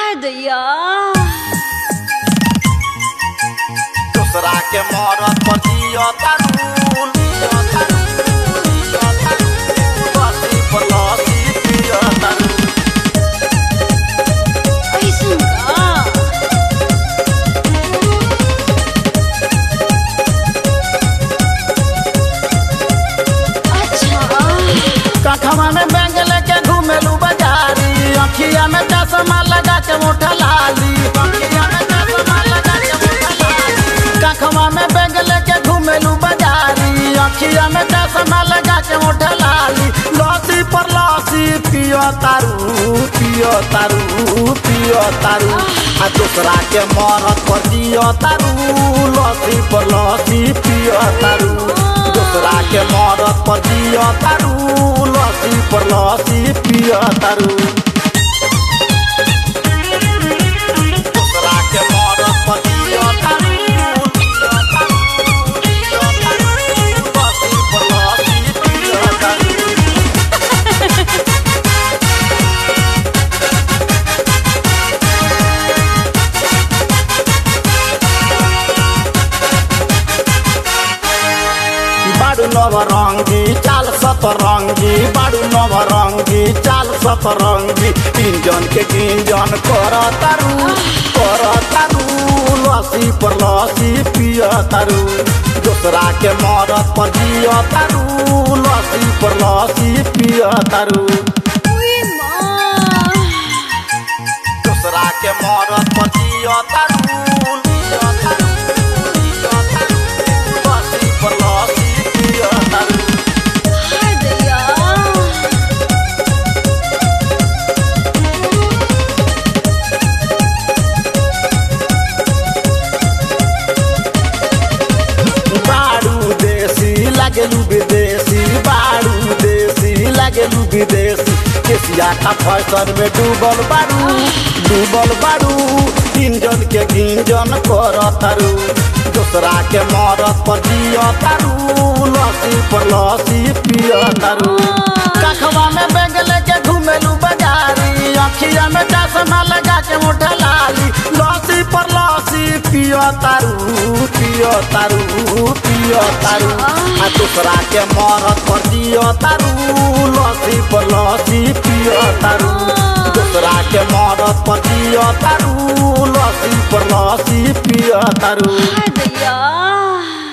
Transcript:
दैया दूसरा के मरत पर जियो तारू जियो तारू जियो तारू लस्सी पर लस्सी पियो तारू ऐसन का अच्छा कखवा में बैंग लेके घूमेलू बाजारी अखिया में चश्मा लगा के मोटा लाली अखिया में चश्मा लगा के मोटा लाली कखवा में बैंग लेके घूमेलू बाजारी अखिया में चश्मा लगा के मोटा लाली लस्सी पर लस्सी पियो तारू पियो तारू पियो तारू आ दूसरा के मरत पर जियो तारू लस्सी पर लस्सी पियो तारू दूसरा के मरत पर जियो तारू लस्सी पर लस्सी पियो तारू दूसरा के मरत पर जियो तारू जियो तारू, जियो तारू, लस्सी पर लस्सी पियो तारू बाडु नवरङ्गी चाल सतरङ्गी बाडु नवरङ्गी चाल सतरङ्गी तिनजन के तिनजन कर तारू कर तारू लसी पर लसी पिय तारू दोसरा के मरत पर जिय तारू लसी पर लसी पिय तारू उई माँ दोसरा के मरत पर जिय तारू जिय तारू, जिय तारू, लस्सी पर लस्सी पिय तारू हाय दैया बाडू देसी लागेलु विदेशी बाडू देसी लागेलु विदेशी केसिया का फैशन में डूबल बाडू डूबल बाडू इंजन के गिंजन कर तारू दूसरा के मरत पर जिय तारू लस्सी पर लस्सी पिय तारू कखवा में बैग लेके घूमेलू बाजारी अखिया में चश्मा लगा के मोटा लाली लस्सी पर लस्सी पियो तारू पियो तारू पियो तारू आ दूसरा के मरत पर जियो तारू लस्सी पर लस्सी पियो तारू दूसरा के मरत पर जियो तारू लस्सी पर लस्सी पियो तारू हाय दैया